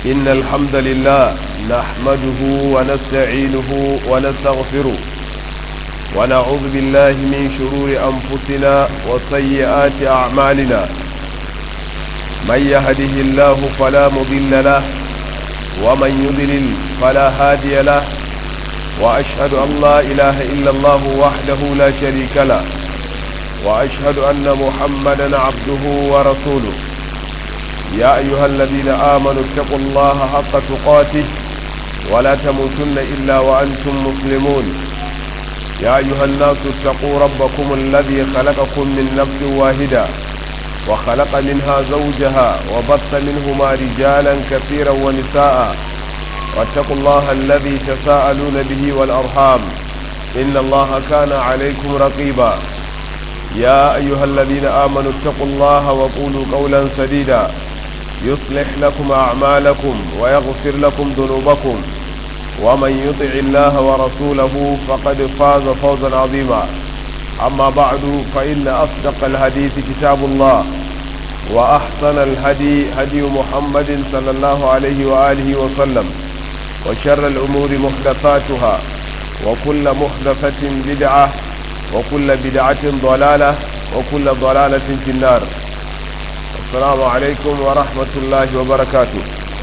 إن الحمد لله نحمده ونستعينه ونستغفره ونعوذ بالله من شرور أنفسنا وسيئات أعمالنا من يهده الله فلا مضل له ومن يضلل فلا هادي له وأشهد أن لا إله إلا الله وحده لا شريك له وأشهد أن محمدا عبده ورسوله يا أيها الذين آمنوا اتقوا الله حق تقاته ولا تموتن إلا وأنتم مسلمون يا أيها الناس اتقوا ربكم الذي خلقكم من نفس واحدة وخلق منها زوجها وبث منهما رجالا كثيرا ونساء واتقوا الله الذي تساءلون به والأرحام إن الله كان عليكم رقيبا يا أيها الذين آمنوا اتقوا الله وقولوا قولا سديدا يصلح لكم أعمالكم ويغفر لكم ذنوبكم ومن يطع الله ورسوله فقد فاز فوزا عظيما أما بعد فإن أصدق الحديث كتاب الله وأحسن الهدي هدي محمد صلى الله عليه وآله وسلم وشر الأمور محدثاتها وكل محدثة بدعة وكل بدعة ضلالة وكل ضلالة في النار السلام عليكم ورحمة الله وبركاته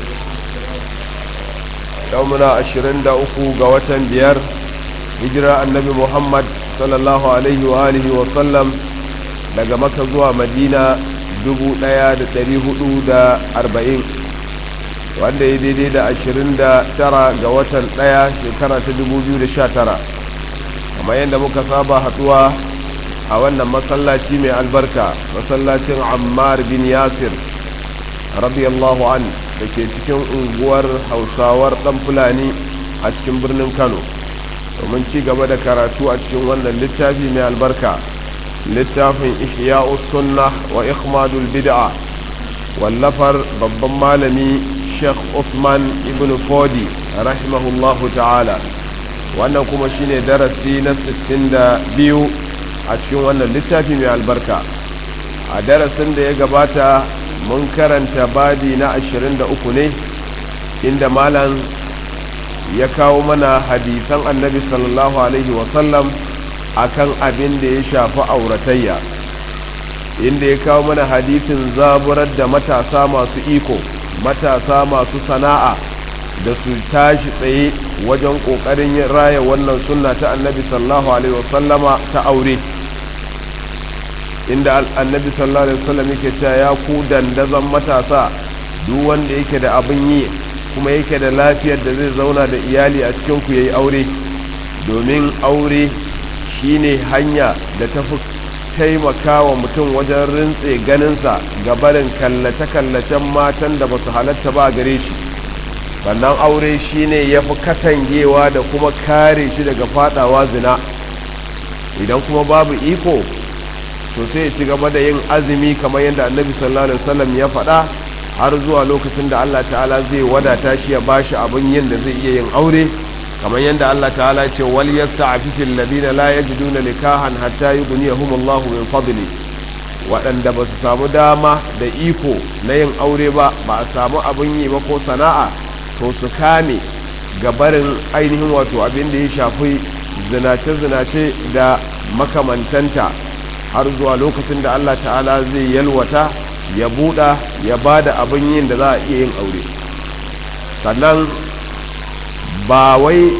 يومنا عشرين دا أخو قوة بيار هجرة النبي محمد صلى الله عليه وآله وسلم daga maka zuwa madina dubu ɗaya da ɗari hudu da arba'in wanda ya daidai da ashirin da tara ga watan ɗaya shekara ta dubu biyu da sha tara kamar yadda muka saba haɗuwa a wannan masallaci mai albarka masallacin ammar bin yasir radiyallahu an da ke cikin unguwar hausawar ɗan fulani a cikin birnin kano domin ci gaba da karatu a cikin wannan littafi mai albarka littafin ihya'u sunna wa ikhmadul bid'a wallafar babban malami sheikh usman ibn fodi rahimahullahu ta'ala wannan kuma shine darasi na 62 a cikin wannan littafi mai albarka a darasin da ya gabata mun karanta babi na 23 ne inda malam ya kawo mana hadisan annabi sallallahu alaihi wasallam akan abin da ya shafi auratayya inda ya kawo mana hadisin zaburar da matasa masu iko matasa masu sana'a da su tashi tsaye wajen ƙoƙarin raya wannan sunna ta annabi sallallahu alaihi wasallama ta aure inda annabi sallallahu alaihi wasallam yake cewa ya ku dandazon matasa duk wanda yake da abin yi kuma yake da lafiyar da zai zauna da iyali a cikin ku yayi aure domin aure shine hanya da ta fi taimaka wa mutum wajen rintse ganinsa ga barin kallace-kallacen matan da ba su halatta ba gare shi sannan aure shine ya fi katangewa da kuma kare shi daga fadawa zina idan kuma babu iko to sai ci gaba da yin azumi kamar yadda annabi sallallahu alaihi wasallam ya faɗa har zuwa lokacin da Allah ta'ala zai wadata shi ya bashi abin yin da zai iya yin aure kamar yadda Allah ta'ala ce wal yasta'fifil ladina la yajiduna nikahan hatta yughniyahum Allahu min fadli waɗanda ba su samu dama da iko na yin aure ba ba a samu abin yi ba ko sana'a to su kame gabarin ainihin wato abin da ya shafi zinace-zinace da makamantanta har zuwa lokacin da Allah ta'ala zai yalwata ya buɗa ya ba da abin yin da za a iya yin aure sannan ba wai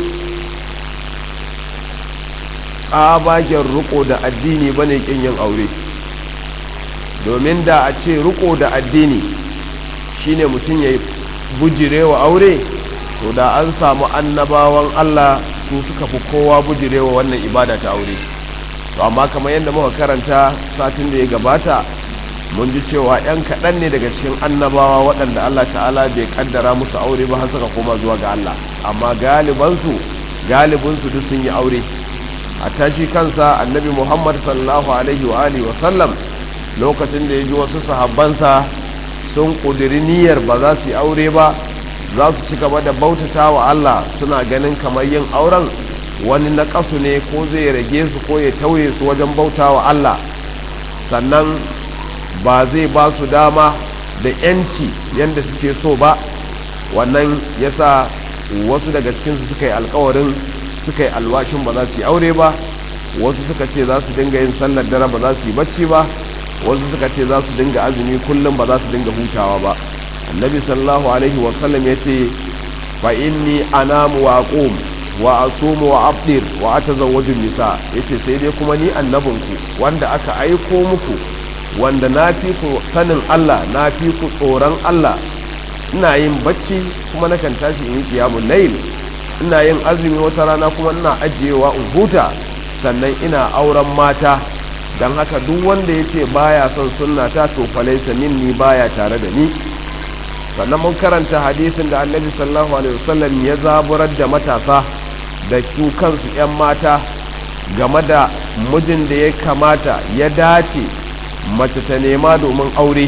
tsabagen riko da addini ba ne ƙin yin aure domin da a ce riko da addini shine mutum ya bujirewa aure to da an samu annabawan Allah su suka fi kowa bujirewa wannan ibada ta aure to amma kamar yadda muka karanta satin da ya gabata mun ji cewa 'yan kaɗan ne daga cikin annabawa waɗanda Allah ta'ala bai kaddara musu aure ba har suka koma zuwa ga Allah amma galibansu galibinsu duk sun yi aure a tashi kansa annabi Muhammad sallallahu alaihi wa alihi wa sallam lokacin da ya ji wasu sahabbansa sun ƙudiri niyyar ba za su yi aure ba za su ci gaba da bautata wa Allah suna ganin kamar yin auren wani naƙasu ne ko zai rage su ko ya tauye su wajen bauta wa Allah sannan ba zai ba su dama da yanci yadda suke so ba wannan yasa wasu daga cikinsu suka yi alkawarin suka yi alwashin ba za su yi aure ba wasu suka ce za su dinga yin sallar dare ba za su yi bacci ba wasu suka ce za su dinga azumi kullum ba za su dinga hutawa ba annabi sallallahu alaihi wasallam ya ce fa inni anamu wa aqum wa asumu wa abdir wa atazawwaju nisa yace sai dai kuma ni annabinku wanda aka aiko muku wanda na fi ku sanin Allah na fi ku tsoron Allah ina yin bacci kuma nakan tashi in yi qiyamul layl ina yin azumi wata rana kuma ina ajiyewa in huta sannan ina auren mata dan haka duk wanda yace baya son sunna ta to falaisa minni baya tare da ni sannan mun karanta hadisin da annabi sallallahu alaihi wasallam ya zaburar da matasa da su kansu 'yan mata game da mijin da ya kamata ya dace mace ta nema domin aure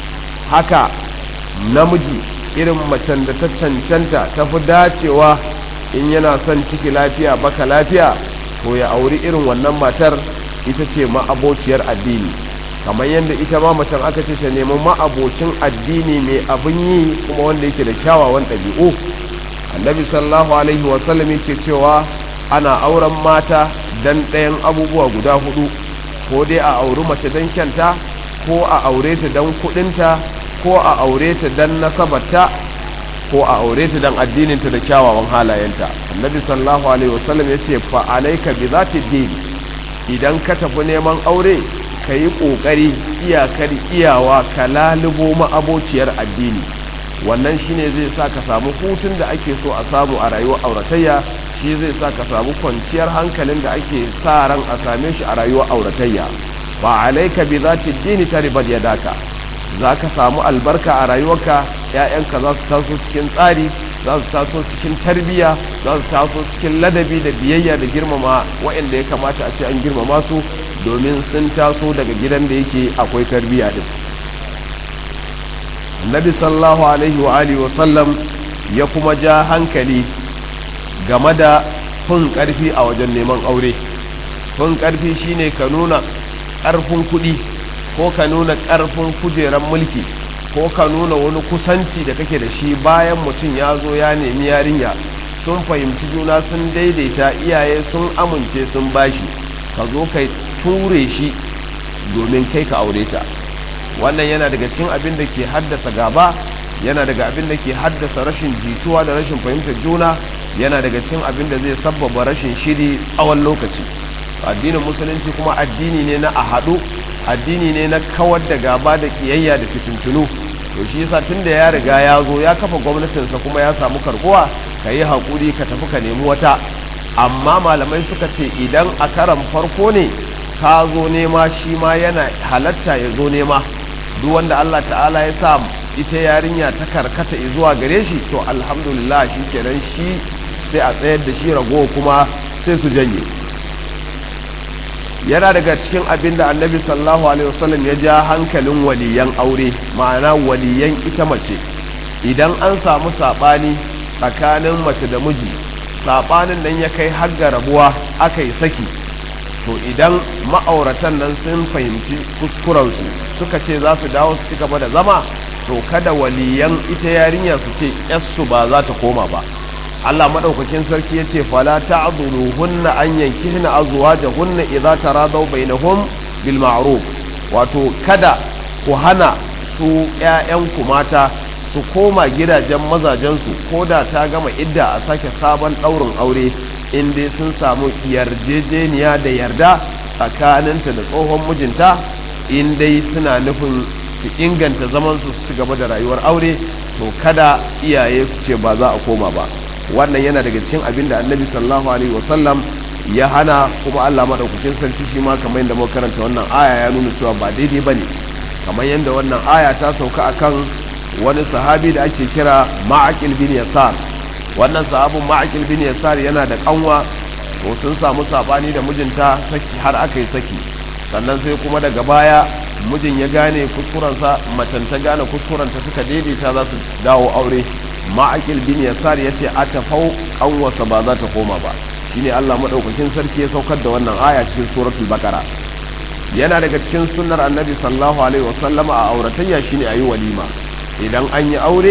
haka namiji irin macen da ta cancanta ta fi dacewa in yana son ciki lafiya baka lafiya to ya auri irin wannan matar ita ce ma'abociyar addini kamar yadda ita ma macen aka ce ta nemi ma'abocin addini mai abin yi kuma wanda yake da kyawawan ɗabi'u annabi sallallahu alaihi wasallam yake cewa ana auren mata dan ɗayan abubuwa guda hudu ko dai a auri mace dan kyanta ko a aure ta dan kudinta ko a aure ta dan nasabarta ko a aure ta dan addininta da kyawawan halayenta annabi sallallahu alaihi wasallam yace fa alayka bi zati din idan ka tafi neman aure ka yi ƙoƙari iyakar iyawa ka lalubo ma'abociyar addini wannan shine zai sa ka samu hutun da ake so a samu a rayuwar auratayya shi zai sa ka samu kwanciyar hankalin da ake sa ran a same shi a rayuwar auratayya ba alaika bi zati dini ta ribar ya daka za ka samu albarka a rayuwarka ‘ya'yanka za su taso cikin tsari za su taso cikin tarbiyya za su taso cikin ladabi da biyayya da girmama waɗanda ya kamata a ce an girmama su domin sun taso daga gidan da yake akwai tarbiyya din annabi sallallahu alaihi wa alihi wa sallam ya kuma ja hankali game da fin karfi a wajen neman aure fin karfi shine ka nuna karfin kuɗi ko ka nuna karfin kujeran mulki ko ka nuna wani kusanci da kake da shi bayan mutum ya zo ya nemi yarinya sun fahimci juna sun daidaita iyaye sun amince sun bashi ka zo kai ture shi domin kai ka aure ta wannan yana daga cikin abin da ke haddasa gaba yana daga abin da ke haddasa rashin jituwa da rashin fahimtar juna yana daga cikin abin da zai sabbaba rashin shiri tsawon lokaci addinin musulunci kuma addini ne na a haɗu addini ne na kawar da gaba da kiyayya da fitintunu to shi yasa tunda ya riga ya zo ya kafa gwamnatinsa kuma ya samu karbuwa ka yi haƙuri ka tafi ka nemi wata amma malamai suka ce idan a karan farko ne ka zo nema shi ma yana halatta ya zo nema duk wanda Allah ta'ala ya sa ita yarinya ta karkata zuwa gare shi to alhamdulillah shi kenan shi sai a tsayar da shi ragowa kuma sai su janye yana daga cikin abin da annabi sallallahu alaihi wasallam ya ja hankalin waliyan aure ma'ana waliyan ita mace idan an samu saɓani tsakanin mace da miji saɓanin nan ya kai har ga rabuwa aka yi saki to idan ma'auratan nan sun fahimci kuskurensu suka ce za su dawo su ci gaba da zama to kada waliyan ita yarinya su ce yassu ba za ta koma ba Allah madaukakin sarki yace fala ta'dhuluhunna an yankihna azwajahunna idza taradaw bainahum bil ma'ruf wato kada ku hana su ƴaƴanku mata su koma gidajen mazajensu ko da ta gama idda a sake sabon ɗaurin aure in dai sun samu yarjejeniya da yarda tsakaninta da tsohon mijinta in dai suna nufin su inganta zamansu su ci gaba da rayuwar aure to kada iyaye su ce ba za a koma ba wannan yana daga cikin abin da annabi sallallahu alaihi wasallam ya hana kuma Allah madaukakin sarki shi ma kamar yadda muka karanta wannan aya ya nuna cewa ba daidai bane kamar yadda wannan aya ta sauka akan wani sahabi da ake kira Ma'aqil bin Yasar wannan sahabin Ma'aqil bin Yasar yana da kanwa to sun samu sabani da mijinta saki har aka yi saki sannan sai kuma daga baya mijin ya gane kuskurensa macen ta gane kuskurenta suka daidaita za su dawo aure ma'akil bin yasar ya ce a tafau kanwarsa ba za ta koma ba shine Allah madaukakin sarki ya saukar da wannan aya cikin suratul bakara yana daga cikin sunnar annabi sallallahu alaihi wasallam a auratayya shine ayi walima idan an yi aure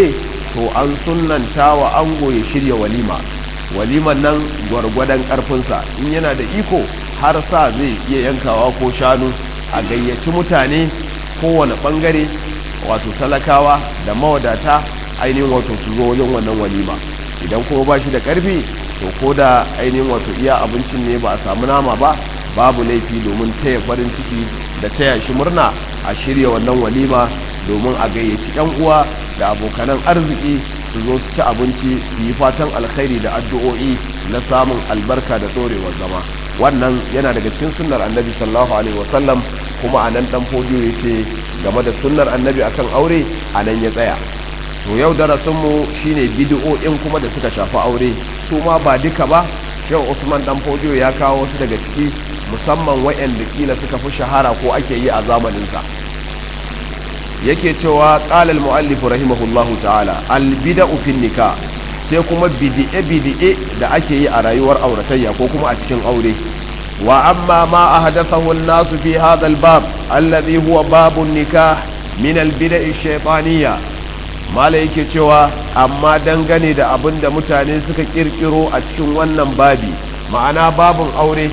to an sunnanta wa ango ya shirya walima waliman nan gwargwadon karfinsa in yana da iko har sa zai iya yankawa ko shanu a gayyaci mutane kowane bangare wato talakawa da mawadata ainihin wato su zo wajen wannan walima idan kuma ba shi da karfi to ko da ainihin wato iya abincin ne ba a samu nama ba babu laifi domin taya farin ciki da taya shi murna a shirya wannan walima domin a gayyaci yan uwa da abokanan arziki su zo su ci abinci su yi fatan alkhairi da addu'o'i na samun albarka da dorewar zama wannan yana daga cikin sunnar annabi sallallahu alaihi wasallam kuma a nan dan fodiyo ya ce game da sunnar annabi akan aure a nan ya tsaya to yau darasinmu shine bid'o'in kuma da suka shafi aure su ma ba duka ba yau usman dan fodiyo ya kawo wasu daga ciki musamman waɗanda kila suka fi shahara ko ake yi a zamaninsa yake cewa qala al-muallif rahimahullahu ta'ala al-bid'u fi nikah sai kuma bid'e bid'e da ake yi a rayuwar auratayya ko kuma a cikin aure wa amma ma ahdathahu an-nas fi hadha al-bab alladhi huwa babun nikah min al-bid'i ash-shaytaniyya mala yake cewa amma dangane da abin da mutane suka kirkiro a cikin wannan babi ma'ana babun aure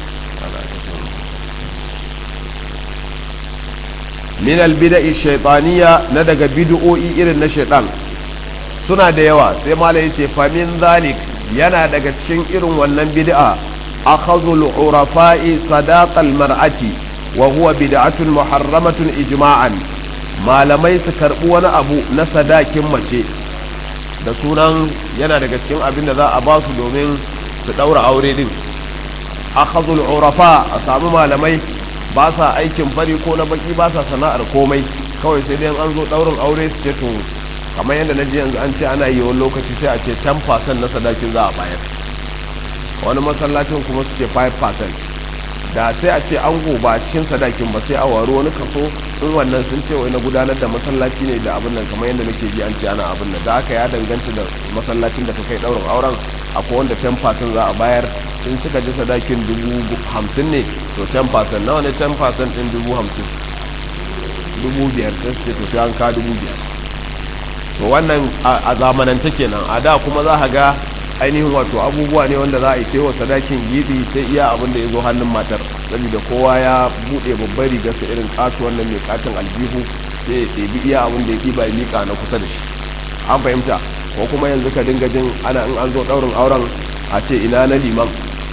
min albida'i shaytaniya na daga bid'o'i irin na shaytan suna da yawa sai mala yace fa min zalik yana daga cikin irin wannan bid'a akhadhul urafa'i sadaqal mar'ati wa huwa bid'atun muharramatun ijma'an malamai su karbi wani abu na sadakin mace da sunan yana daga cikin abin da za a ba su domin su daura aure din akhadhul urafa a samu malamai ba sa aikin fari ko na baki ba sa sana'ar komai kawai sai dai an zo daurin aure su ce to kamar yadda na ji yanzu an ce ana yi wani lokaci sai a ce 10% na sadakin za a bayar wani masallacin kuma su ce 5% da sai a ce an ba a cikin sadakin ba sai a waro wani kaso in wannan sun ce wai na gudanar da masallaci ne da abin nan kamar yadda nake ji an ce ana abin nan da aka ya danganta da masallacin da ka kai daurin auren akwai wanda 10% za a bayar in suka ji sadakin dubu hamsin ne to 10% nawa ne 10% din dubu hamsin dubu biyar sai su ce to sai an ka dubu biyar to wannan a zamanance kenan a da kuma za a ga ainihin wato abubuwa ne wanda za a yi cewa sadakin gidi sai iya abin da ya zo hannun matar saboda kowa ya buɗe babbar rigarsa irin katu wannan mai katin aljihu sai ya ɗebi iya abin da ya ɗiba ya miƙa na kusa da shi an fahimta ko kuma yanzu ka dinga jin ana in an zo ɗaurin auren a ce ina na liman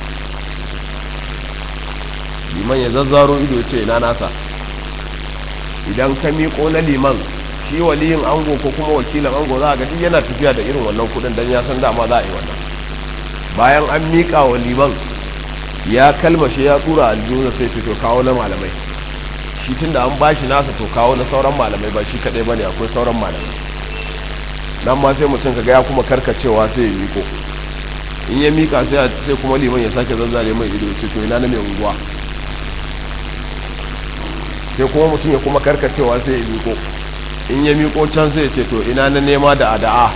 liman ya zazzaro ido ce ina nasa idan ka miƙo na liman shi waliyin ango ko kuma wakilin ango za a ga duk yana tafiya da irin wannan kudin dan ya san dama za a yi wannan bayan an miƙa wa liman ya kalmashe ya tsura aljihuna sai ce to kawo na malamai shi tun da an bashi nasa to kawo na sauran malamai ba shi kaɗai ba ne akwai sauran malamai nan ma sai mutum kaga ya kuma karkacewa sai ya miko in ya mika sai sai kuma liman ya sake zazzare mai ido ce to ina na mai unguwa sai kuma mutum ya kuma karkacewa sai ya miko in ya miko can sai ya ce to ina na nema da ada'a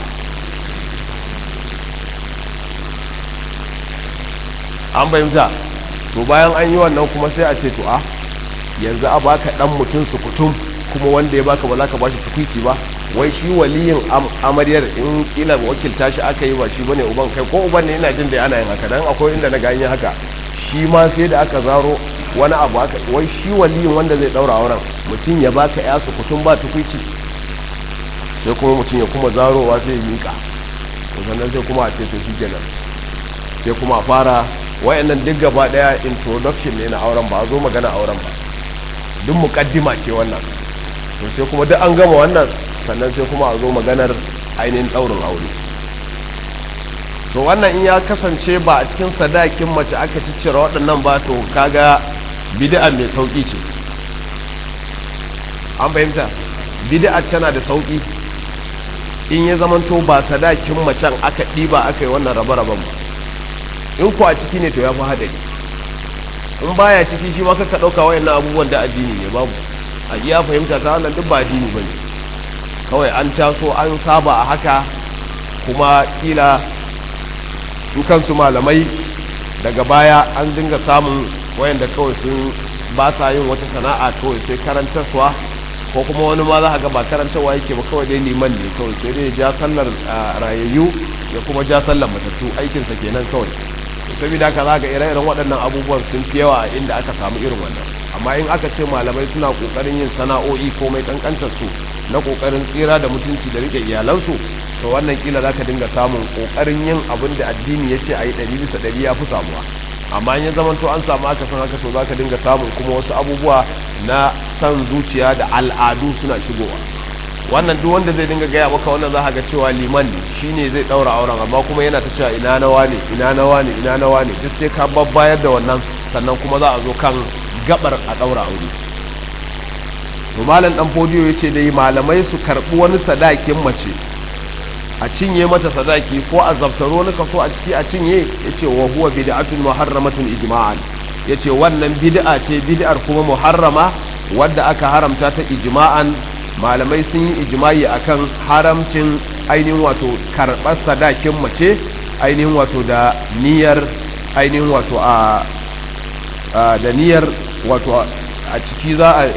an bayyanta to bayan an yi wannan kuma sai a ce to a yanzu a baka dan mutum sukutum kuma wanda ya baka ba za ka ba shi tukuici ba wai shi waliyin amaryar in kila wakilta shi aka yi ba shi bane uban kai ko uban ne yana jin da ana yin haka dan akwai inda na gani haka shi ma sai da aka zaro wani abu aka wai shi waliyin wanda zai daura auren mutum ya baka ya sukutum ba tukuici sai kuma mutum ya kuma zarowa sai ya mika to sannan sai kuma a ce to shi kenan sai kuma a fara wayannan duk gaba daya introduction ne na auren ba a zo magana auren ba duk mukaddima ce wannan to sai kuma duk an gama wannan sannan sai kuma a zo maganar ainihin daurin aure to wannan in ya kasance ba a cikin sadakin mace aka ciccire waɗannan ba to kaga bid'a mai sauki ce an fahimta bid'a tana da sauki in ya zamanto ba sadakin macen aka ɗiba aka yi wannan rabe-raben ba in ku a ciki ne to ya fi haɗari in baya ciki shi ma kaka ɗauka wayannan abubuwan da addini ne babu a iya fahimta ta wannan duk ba addini ba ne kawai an taso an saba a haka kuma kila su kansu malamai daga baya an dinga samun wayanda kawai sun ba sa yin wata sana'a kawai sai karantarsuwa ko kuma wani ma za ga ba karantawa yake ba kawai dai liman ne kawai sai dai ja sallar rayayyu ya kuma ja sallar matattu aikinsa kenan kawai saboda haka za ga ire-iren waɗannan abubuwan sun fi yawa a inda aka samu irin wannan amma in aka ce malamai suna ƙoƙarin yin sana'o'i ko mai ƙanƙantar su na ƙoƙarin tsira da mutunci da rike iyalansu to wannan kila za ka dinga samun ƙoƙarin yin abin da addini ya ce a yi ɗari bisa ɗari ya fi samuwa amma in ya zama to an samu aka san haka to za ka dinga samun kuma wasu abubuwa na san zuciya da al'adu suna shigowa wannan duk wanda zai dinga gaya maka wannan za ga cewa liman ne shine zai daura auren amma kuma yana ta cewa ina nawa ne ina nawa ne ina nawa ne duk sai ka babbayar da wannan sannan kuma za a zo kan gabar a daura aure to malam dan fodiyo yace dai malamai su karbi wani sadakin mace a cinye mata sadaki ko a zaftaro ni kaso a ciki a cinye yace wa huwa bid'atun muharramatun ijma'an yace wannan bid'a ce bid'ar kuma muharrama wadda aka haramta ta ijma'an malamai sun yi ijimai akan haramcin ainihin wato karɓar sadakin mace ainihin wato da niyyar ainihin wato a da niyyar wato a ciki za a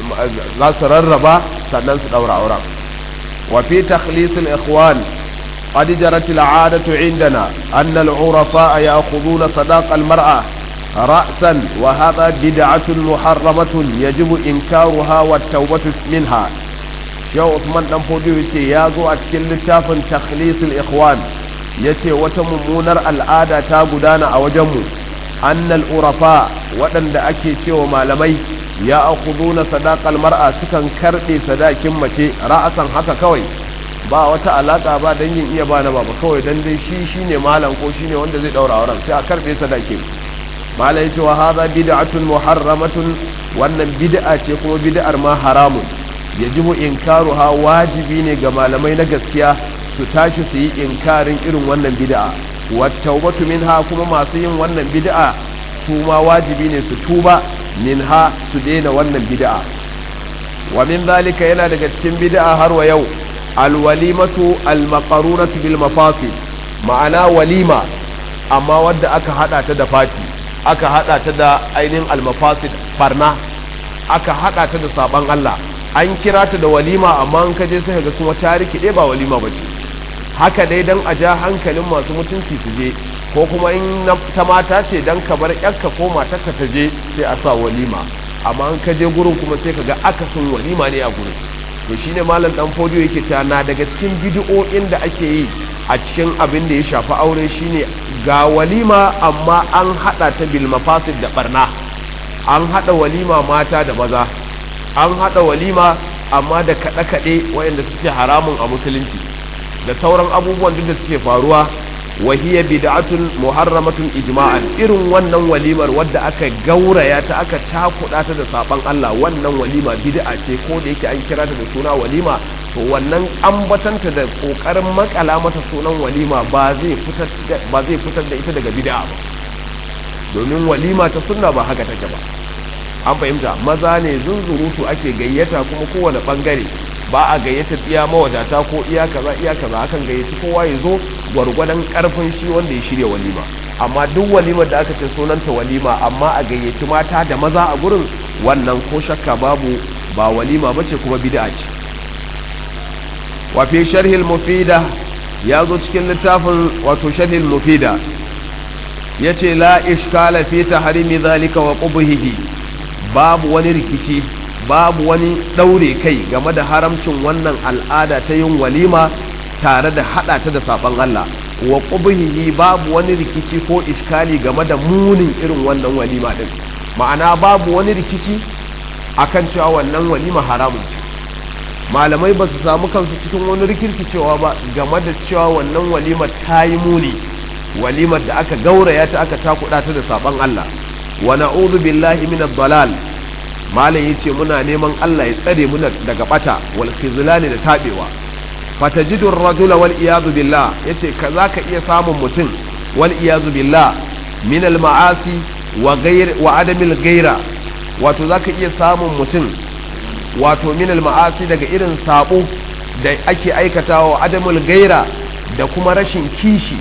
za su rarraba sannan su daura auren wa fi takhlisul ikhwan قد جرت العادة عندنا أن العرفاء يأخذون صداق المرأة رأسا وهذا بدعة محرمة يجب إنكارها والتوبة منها yau Usman dan Fodiyo yace ya zo a cikin littafin Takhlisul Ikhwan yace wata mummunar al'ada ta gudana a wajenmu annal urafa waɗanda ake cewa malamai ya akhuduna sadaqal mar'a sukan karbe sadakin mace ra'asan haka kawai ba wata alaka ba dan yin iya bana ba kawai dan dai shi shine malam ko shine wanda zai daura auren sai a karbe sadakin malai yace wa hadha bid'atun muharramatun wannan bid'a ce kuma bid'ar ma haramun yajibu inkaruha wajibi ne ga malamai na gaskiya su tashi su yi inkarin irin wannan bid'a wattaubatu minha kuma masu yin wannan bid'a su ma wajibi ne su tuba minha su daina wannan bid'a wa min zalika yana daga cikin bid'a har wa yau alwalimatu almaqarunatu bil mafasid ma'ana walima amma wadda aka hada ta da fati aka hada ta da ainihin almafasid barna aka hada ta da saban Allah an kira ta da walima amma an kaje sai ga kuma ta rikide ba walima bace haka dai dan a ja hankalin masu mutunci su je ko kuma in ta mata ce dan ka bar yakka ko matarka ta je sai a sa walima amma an kaje gurin kuma sai ka ga akasin walima ne a gurin to shine malam dan fodiyo yake cewa na daga cikin bid'o'in da ake yi a cikin abin da ya shafi aure shine ga walima amma an hada ta bil mafasid da barna an hada walima mata da maza an haɗa walima amma da kaɗe-kaɗe waɗanda suke haramun a musulunci da sauran abubuwan duk da suke faruwa wahiyar bid'atun muharramatun ijma'an irin wannan walimar wadda aka gauraya ta aka cakuɗa ta da saban Allah wannan walima bid'a ce ko da yake an kira ta da suna walima to wannan ambatanta da kokarin makala mata sunan walima ba zai fitar ba zai fitar da ita daga bid'a ba domin walima ta sunna ba haka take ba an fahimta maza ne zunzurutu ake gayyata kuma kowane bangare ba a gayyata iya mawadata ko iya kaza iya kaza akan gayyaci kowa ya zo gwargwadon karfin shi wanda ya shirya walima amma duk walimar da aka ce sunanta walima amma a gayyaci mata da maza a gurin wannan ko shakka babu ba walima bace kuma bid'a ce wa fi sharhil mufida ya zo cikin littafin wato sharhil mufida yace la ishkala fi tahrimi zalika wa qubhihi babu wani rikici babu wani ɗaure kai game da haramcin wannan al'ada ta yin walima tare da haɗa ta da saɓon Allah wa ƙubihihi babu wani rikici ko iskali game da munin irin wannan walima ɗin ma'ana babu wani rikici akan cewa wannan walima haramun ce malamai ba su samu kansu cikin wani rikirkicewa ba game da cewa wannan walima ta yi muni walimar da aka gauraya ta aka takuɗa ta da saɓon Allah wa na'udhu billahi min ad-dalal malam yace muna neman Allah ya tsare mu daga bata wal khizlan da tabewa fatajidu ar-rajula wal iyadu billah yace kaza ka iya samun mutum wal iyadu billah min al-ma'asi wa ghayr wa adam al-ghayra wato zaka iya samun mutum wato min al-ma'asi daga irin sabo da ake aikatawa adamul gaira da kuma rashin kishi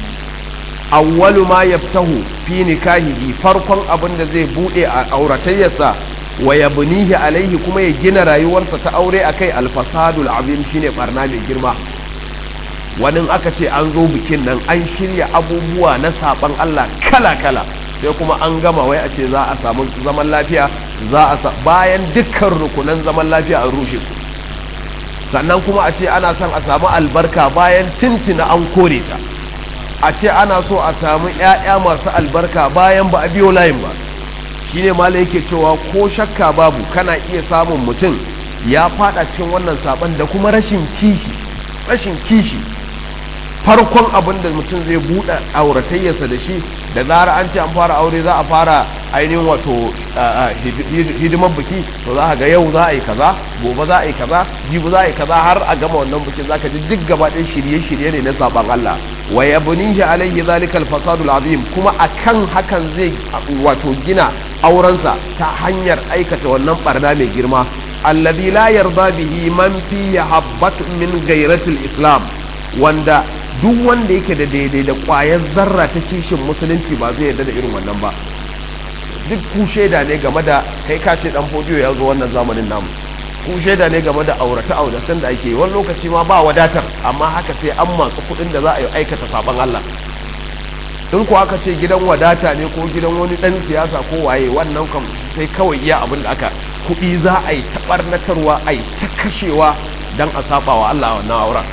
awwalu ma yaftahu fi nikahihi farkon abin da zai bude a auratayyarsa wa yabnihi alaihi kuma ya gina rayuwarsa ta aure akai alfasadul azim shine barna mai girma wani aka ce an zo bikin nan an shirya abubuwa na saban Allah kala kala sai kuma an gama wai a ce za a samu zaman lafiya za a bayan dukkan rukunan zaman lafiya an rushe su sannan kuma a ce ana son a samu albarka bayan tintina an kore ta a ce ana so a samu 'ya'ya masu albarka bayan ba a biyo layin ba shine mala yake cewa ko shakka babu kana iya samun mutum ya fada cikin wannan saban da kuma rashin kishi rashin kishi farkon abin da mutum zai buɗe auratayyarsa da shi da zara an ce an fara aure za a fara ainihin wato hidimar biki to za a ga yau za a yi kaza gobe za a yi kaza jibi za a yi kaza har a gama wannan bikin za ka ji duk gaba ɗin shirye-shirye ne na saban Allah wa yabnihi alaihi zalikal fasadul azim kuma akan hakan zai wato gina aurensa ta hanyar aikata wannan barna mai girma alladhi la yarda bihi man fihi habbatun min ghairatil islam wanda duk wanda yake da daidai da ƙwayar zarra ta kishin musulunci ba zai yarda da irin wannan ba duk ku shaida ne game da kai ka ce dan fodiyo ya zo wannan zamanin namu ku shaida ne game da aurata auratan da ake wani lokaci ma ba wadatar amma haka sai an masu kuɗin da za a yi aikata saban Allah in ku aka ce gidan wadata ne ko gidan wani dan siyasa ko waye wannan kam sai kawai iya abin da aka kuɗi za a yi ta ɓarnatarwa a yi ta kashewa don a saba wa Allah wannan auren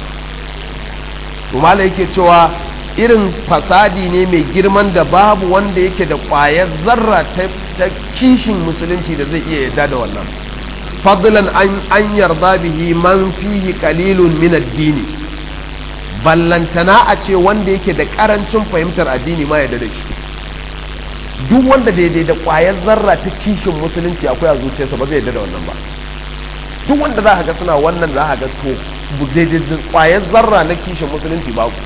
Umala yake cewa irin fasadi ne mai girman da babu wanda yake da ƙwayar zarra ta kishin musulunci da zai iya yarda da wannan fadlan an yarda bihi man fihi qalilun min ad-dini ballantana a ce wanda yake da karancin fahimtar addini ma yarda da shi duk wanda daidai da ƙwayar zarra ta kishin musulunci akwai a zuciyarsa ba zai yarda da wannan ba duk wanda za ka ga suna wannan za ka ga to daidai da ƙwayar zarra na kishin musulunci ba ku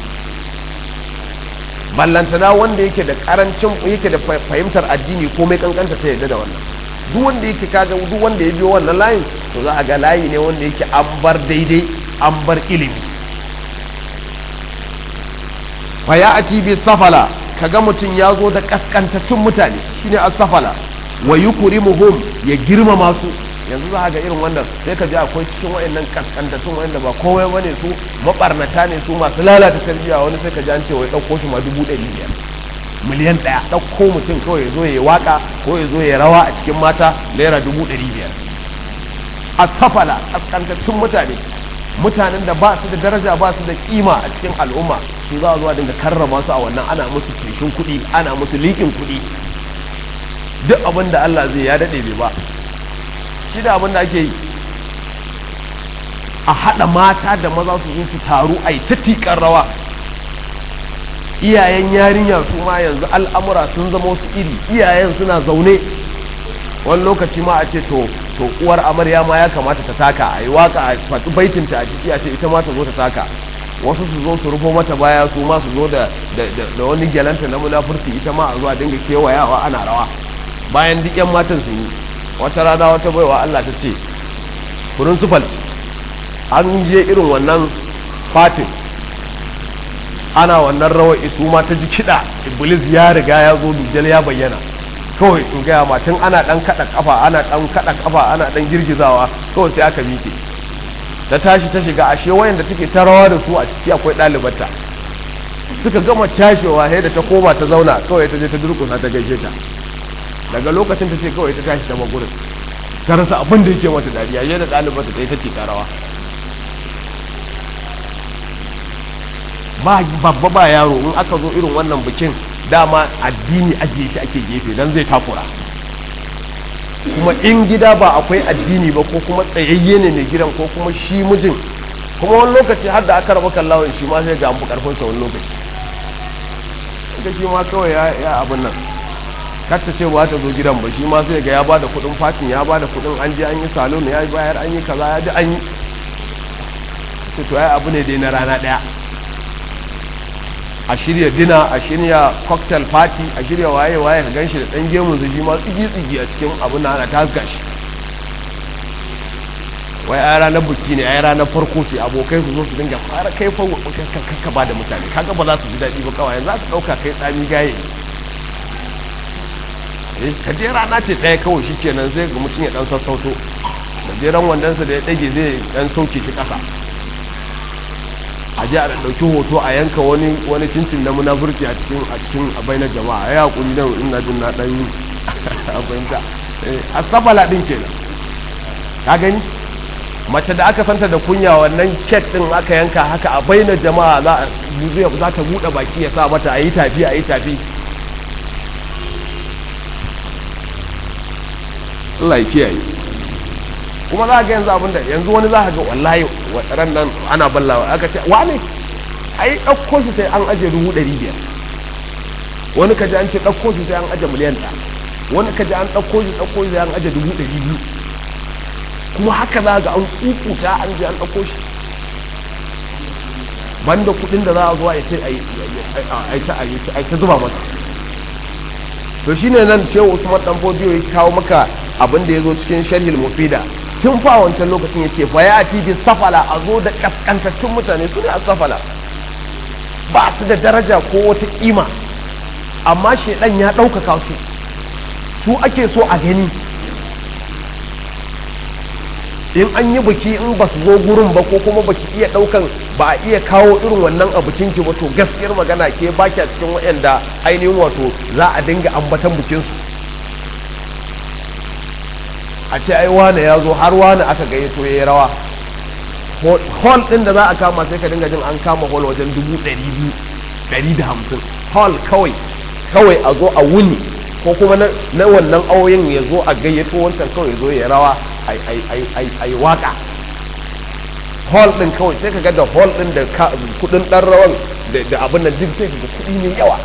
ballantana wanda yake da karancin yake da fahimtar addini ko mai kankanta ta yarda da wannan duk wanda yake kaga duk wanda ya biyo wannan layin to za a ga layi ne wanda yake an bar daidai an bar ilimi fa ya ati bi safala kaga mutum ya zo da kaskantattun mutane shine as-safala wa yukrimuhum ya girmama su yanzu za ga irin wannan sai ka ji akwai cikin wayannan kaskantattun wayanda ba komai bane su mabarnata ne su masu lalata tarbiyya wani sai ka ji an ce wai dauko shi ma dubu ɗari biyar miliyan ɗaya ɗauko mutum kawai ya zo ya waka ko ya zo ya rawa a cikin mata naira dubu ɗari biyar a safala kaskantattun mutane mutanen da ba su da daraja ba su da kima a cikin al'umma su za a zuwa dinga karrama su a wannan ana musu feshin kuɗi ana musu liƙin kuɗi duk abin da Allah zai ya daɗe bai ba shi da abin da ake yi a haɗa mata da maza su zo su taru a yi ta rawa iyayen yarinya su ma yanzu al'amura sun zama wasu iri iyayen suna zaune wani lokaci ma a ce to to uwar amarya ma ya kamata ta taka a yi waka a faɗi baitinta a ciki a ce ita ma ta zo ta taka wasu su zo su rufo mata baya su ma su zo da wani gyalanta na munafurci ita ma a zuwa dinga kewayawa ana rawa bayan duk yan matan sun yi wata rana wata baiwa Allah ta ce principal an je irin wannan fatin ana wannan rawar isu ma ta ji kiɗa iblis ya riga ya zo dujjal ya bayyana kawai in gaya ma tun ana ɗan kaɗa ƙafa ana ɗan kaɗa ƙafa ana ɗan girgizawa kawai sai aka miƙe ta tashi ta shiga ashe wayanda take ta rawa da su a ciki akwai ɗalibarta suka gama cashewa sai da ta koma ta zauna kawai ta je ta durƙusa ta gaishe ta daga lokacin ta ce kawai ta tashi ta magurin ta rasa abin da yake mata dariya yadda ɗalibarta ta yi ta ce ta rawa ba babba ba yaro in aka zo irin wannan bikin dama addini ajiye shi ake gefe dan zai takura kuma in gida ba akwai addini ba ko kuma tsayayye ne mai gidan ko kuma shi mijin kuma wani lokaci har da aka raba kallawan shi ma sai ga amfi karfin sa wani lokaci da shi ma kawai ya abin nan katta ce ba ta zo gidan ba shi ma sai ga ya bada kudin fatin ya bada kudin an je an yi salon ya bayar an yi kaza ya ji an yi to ai abu ne dai na rana daya a shirya dina a shirya cocktail party a shirya waye-waye ka ganshi da ɗan gemun zuji ma tsigi-tsigi a cikin abin na ana tasga shi wai a ranar buki ne a ranar farko ce abokai su zo su dinga fara kai fa ka ba da mutane kaga ba za su ji daɗi ba kawai za su ɗauka kai tsami gaye eh kaje rana ce ɗaya kawai shi kenan sai ga mutum ya ɗan sassauto gajeren wandonsa da ya ɗage zai ɗan sauke shi ƙasa a ji a ɗauki hoto a yanka wani wani cincin na munafurci a cikin a cikin bainar jama'a ya hakuri da ina jin na ɗan a fahimta a safala ɗin kenan ka gani mace da aka santa da kunya wannan kek ɗin aka yanka haka a bainar jama'a za za ta buɗe baki ya sa mata a yi tafi a yi tafi Allah ya kiyaye kuma za ga yanzu abinda yanzu wani za ga wallahi ran nan ana ballawa aka ce wane ai ɗauko shi sai an aje dubu ɗari biyar wani kaji an ce ɗauko shi sai an aje miliyan ɗaya wani kaji an ɗauko shi ɗauko shi sai an aje dubu ɗari biyu kuma haka za ga an kukuta an je an ɗauko shi banda kuɗin da za a zuwa ya ce a ta zuba masa to shine nan shehu usman dan bodiyo ya kawo maka abin da ya zo cikin sharhil mufida tun fa wancan lokacin ya ce fa ya ati bi safala a zo da kaskantattun mutane su ne a safala ba su da daraja ko wata kima amma shedan ya ɗaukaka su su ake so a gani in an yi biki in ba su zo gurin ba ko kuma baki iya ɗaukan ba a iya kawo irin wannan a bikinki ba to gaskiyar magana ke baki a cikin waɗanda ainihin wato za a dinga ambatan bikinsu a ce ai wane ya zo har wane aka gayyato ya yi rawa hall ɗin da za a kama sai ka dinga jin an kama hall wajen dubu ɗari biyu ɗari da hamsin hall kawai kawai a zo a wuni ko kuma na wannan auyin ya zo a gayyato wancan kawai ya zo ya rawa a yi waka hall ɗin kawai sai ka ga da hall ɗin da kudin ɗan rawan da abin da duk sai ka ga kuɗi ne yawa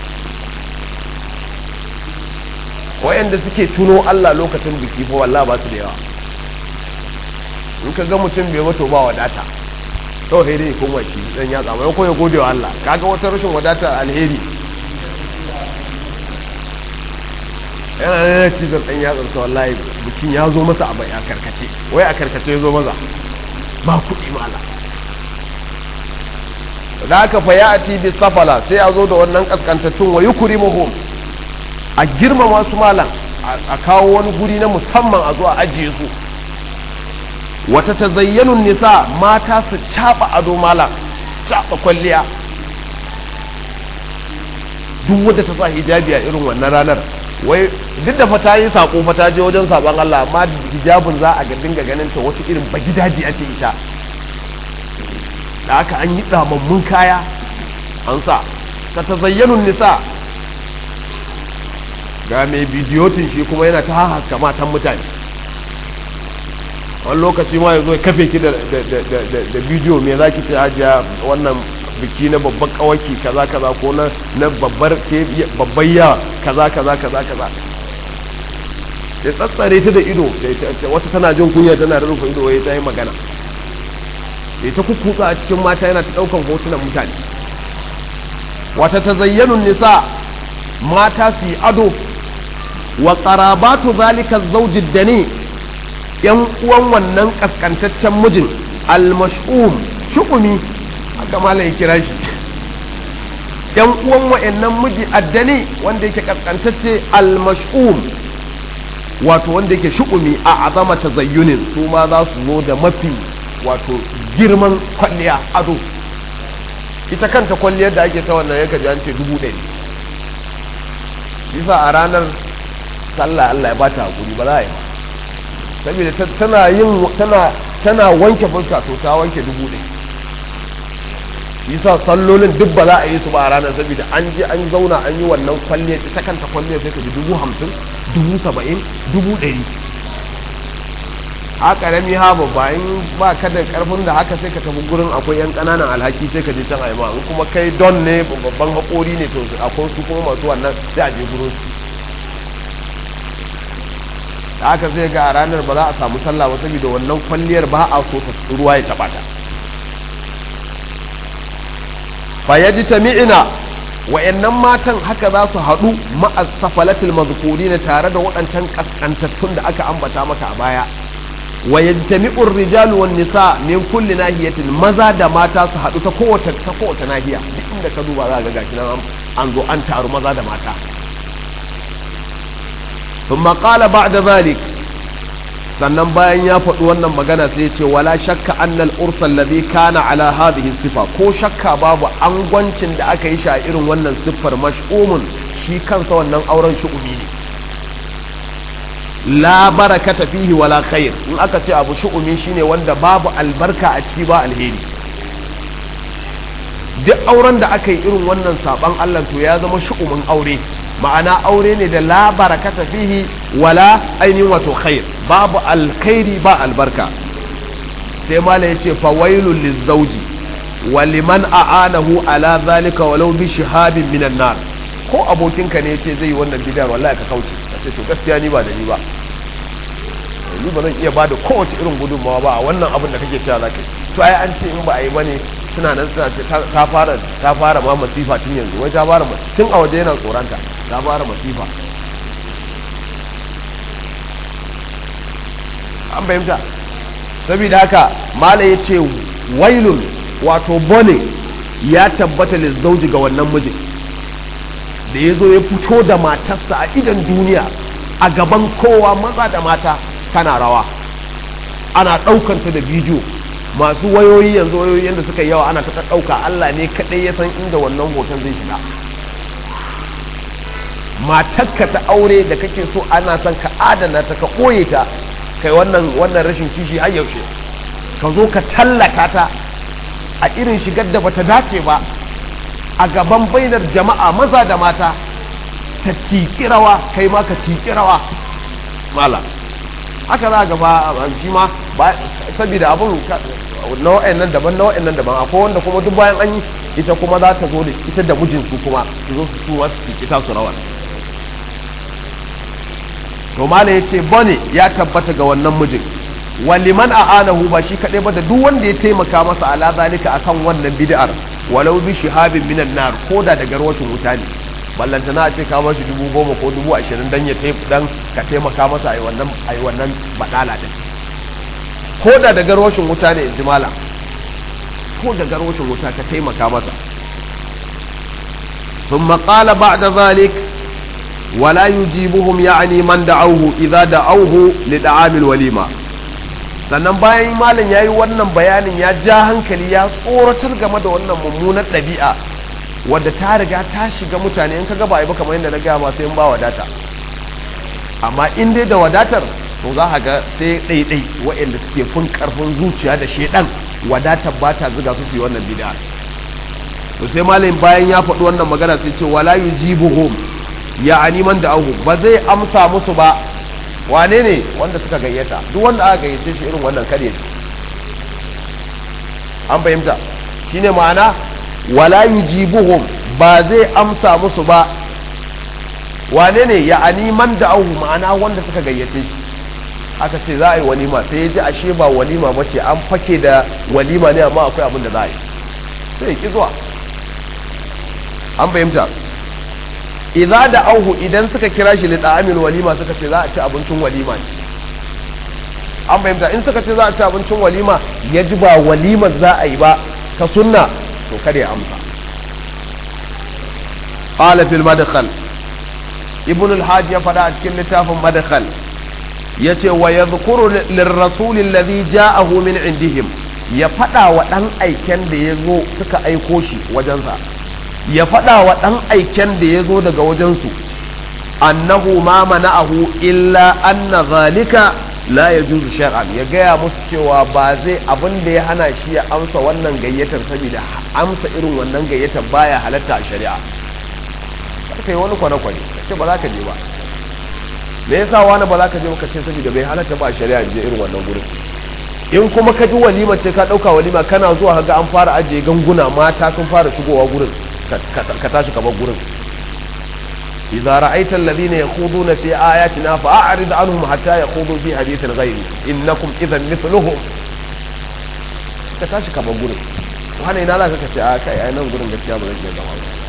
wayanda suke tuno Allah lokacin biki fa wallahi ba su da yawa in ka ga mutum bai wato ba wadata to sai dai kuma shi dan ya tsama ko ya gode wa Allah kaga wata rashin wadata alheri yana ne cizon dan ya tsarsa wallahi bikin ya zo masa a a karkace wai a karkace ya zo maza ba kuɗi mala da aka fa ya ati bi safala sai a zo da wannan kaskantattun wa yukrimuhum a girmama su malam a kawo wani guri na musamman a zo a ajiye su wata tazayyanun nisa mata su caɓa ado malam caɓa kwalliya duk wadda ta sa hijabi a irin wannan ranar wai duk da fata yi sako fata je wajen saban Allah amma hijabin za a dinga ganin ta wasu irin bagidaji ake ita da haka an yi tsamammun kaya an sa ta tazayyanun nisa ga mai bidiyotin shi kuma yana ta haska matan mutane wani lokaci ma ya zo ya kafe ki da bidiyo me za ki ce hajiya wannan biki na babban kawaki kaza kaza ko na na babbar babbar ya kaza kaza kaza kaza ya tsatsare ta da ido wata tana jin kunya tana rufe ido wai ta yi magana ya ta kukutsa a cikin mata yana ta daukan hotunan mutane wata tazayyanun nisa mata su yi ado wa qarabatu zalika zawji dani yan uwan wannan kaskantaccen mijin al-mash'um shukumi haka malam ya kira shi yan uwan wa'annan miji addani wanda yake kaskantacce al-mash'um wato wanda yake shukumi a azama tazayyunin su ma za su zo da mafi wato girman kwalliya ado ita kanta kwalliyar da ake ta wannan yanka ji an ce dubu ɗari bisa a ranar sallah Allah ya ba ta hakuri ba za a yi ba saboda tana yin tana tana wanke fuska to ta wanke dubu ɗaya yasa sallolin duk ba za a yi su ba a ranar saboda an je an zauna an yi wannan kwalliya ta kanta kwalliya sai ka ji dubu hamsin dubu saba'in dubu ɗari a ƙarami ha babba in ba ka da ƙarfin da haka sai ka tafi gurin akwai yan ƙananan alhaki sai ka je can aima in kuma kai don ne babban haƙori ne to akwai su kuma masu wannan sai a je gurin su da haka zai ga a ranar ba za a samu sallah ba saboda wannan kwalliyar ba a so ta ruwa ya taɓa ta fayaji tami'ina wa'annan matan haka za su haɗu ma'asafalatul mazkuri tare da waɗancan ƙasƙantattun da aka ambata maka a baya wa yajtami'ur rijalu wan nisa min kulli nahiyatin maza da mata su haɗu ta kowace ta kowace nahiya duk inda ka duba za ga gashi nan an zo an taru maza da mata thumma qala ba'da zalik sannan bayan ya faɗi wannan magana sai ya ce wala shakka annal ursal ladhi kana ala hadhihi sifa ko shakka babu angwancin da aka yi shi a irin wannan siffar mash'umun shi kansa wannan auren shu'umi ne la barakata fihi wala khair in aka ce abu shu'umi shine wanda babu albarka a ciki ba alheri duk auren da aka yi irin wannan saban Allah to ya zama shu'umin aure ma'ana aure ne da la barakata fihi wala ainihin wato khair babu alkhairi ba albarka sai mala yace fawailul lizawji wa liman a'anahu ala zalika walau bi shihabin minan nar ko abokinka ne yace zai yi wannan bid'a wallahi ka kauce kace to gaskiya ni ba da ni ba ni ba zan iya bada kowace irin gudunmawa ba a wannan abin da kake cewa zaka to ai an ce in ba a yi bane suna nan suna ce ta fara ta fara ma masifa tun yanzu wai ta fara tun a waje yana tsoranta ta fara masifa an bayyanta saboda haka mala ya ce wailun wato bone ya tabbata lizzauji ga wannan mijin da ya zo ya fito da matarsa a idan duniya a gaban kowa maza da mata tana rawa ana ɗaukanta da bidiyo masu wayoyi yanzu wayoyi yadda suka yawa ana ta ɗauka Allah ne kaɗai ya san inda wannan hoton zai shiga matakka ta aure da kake so ana son ka adana ta ka ɓoye ta kai wannan wannan rashin kishi har yaushe ka zo ka tallaka ta a irin shigar da bata dace ba a gaban bainar jama'a maza da mata ta tiki rawa kai ma ka tiki rawa mala haka za ga ba shi ma saboda abun na wa'annan daban na wa'annan daban akwai wanda kuma duk bayan an yi ita kuma za ta zo da ita da mijinsu kuma su zo su tuwa su tiki su rawar to mala ya ce bane ya tabbata ga wannan mijin waliman a'anahu ba shi kaɗai ba da duk wanda ya taimaka masa ala zalika akan wannan bid'ar walau bi shihabin minan nar ko da daga rawacin wuta ne ballanta na ce ka ba shi dubu goma ko dubu ashirin dan ya dan ka taimaka masa ai wannan ai wannan badala din ko da daga rawacin wuta ne inji mala ko daga rawacin wuta ka taimaka masa ثم قال بعد ذلك ولا يجيبهم يعني من دعوه إذا دعوه لدعام الوليمة sannan bayan malam ya yi wannan bayanin ya ja hankali ya tsoratar game da wannan mummunar ɗabi'a wadda ta riga ta shiga mutane in ka gaba ba kamar yadda na gaya ba sai in ba wadata amma in dai da wadatar to za ka ga sai ɗaiɗai waɗanda suke fin ƙarfin zuciya da shaidan wadatar ba ta zuga su yi wannan bid'a to sai malam bayan ya faɗi wannan magana sai ce wala yujibuhum ya man da ahu ba zai amsa musu ba wane ne wanda suka gayyata duk wanda aka gayyace shi irin wannan kare an fahimta shine ma'ana wala yujibuhum ba zai amsa musu ba wane ne ya man da ahu ma'ana wanda suka gayyace shi aka ce za a yi walima sai ya ji ashe ba walima ba ce an fake da walima ne amma akwai abin da za a yi sai ki zuwa an fahimta idza da auhu idan suka kira shi lida'amil walima suka ce za a ci abincin walima ne an fahimta in suka ce za a ci abincin walima ya ji ba walimar za a yi ba ta sunna to kada ya amsa qala fil madkhal ibn al-hajj ya fada a cikin littafin madkhal yace wa yadhkuru lirrasul alladhi ja'ahu min indihim ya fada wa dan aiken da yazo suka aiko shi wajensa ya faɗa wa ɗan aiken da ya zo daga wajensu annahu ma mana'ahu illa anna zalika la ya juzu shar'an ya gaya musu cewa ba zai abin da ya hana shi ya amsa wannan gayyatar saboda amsa irin wannan gayyatar baya halatta a shari'a kai wani kwane-kwane ce ba za ka je ba me yasa wani ba za ka je ka ce saboda bai halatta ba a shari'a je irin wannan gurin in kuma ka ji walima ce ka ɗauka walima kana zuwa ga an fara ajiye ganguna mata sun fara shigowa gurin ka tashi ka bar gurin idza ra'aita alladhina yakhuduna fi ayatina fa'rid anhum hatta yakhudu fi hadithin ghayri innakum idhan mithluhum ka tashi ka bar gurin wani ina zaka kace a kai ai nan gurin gaskiya ba zan iya zama ba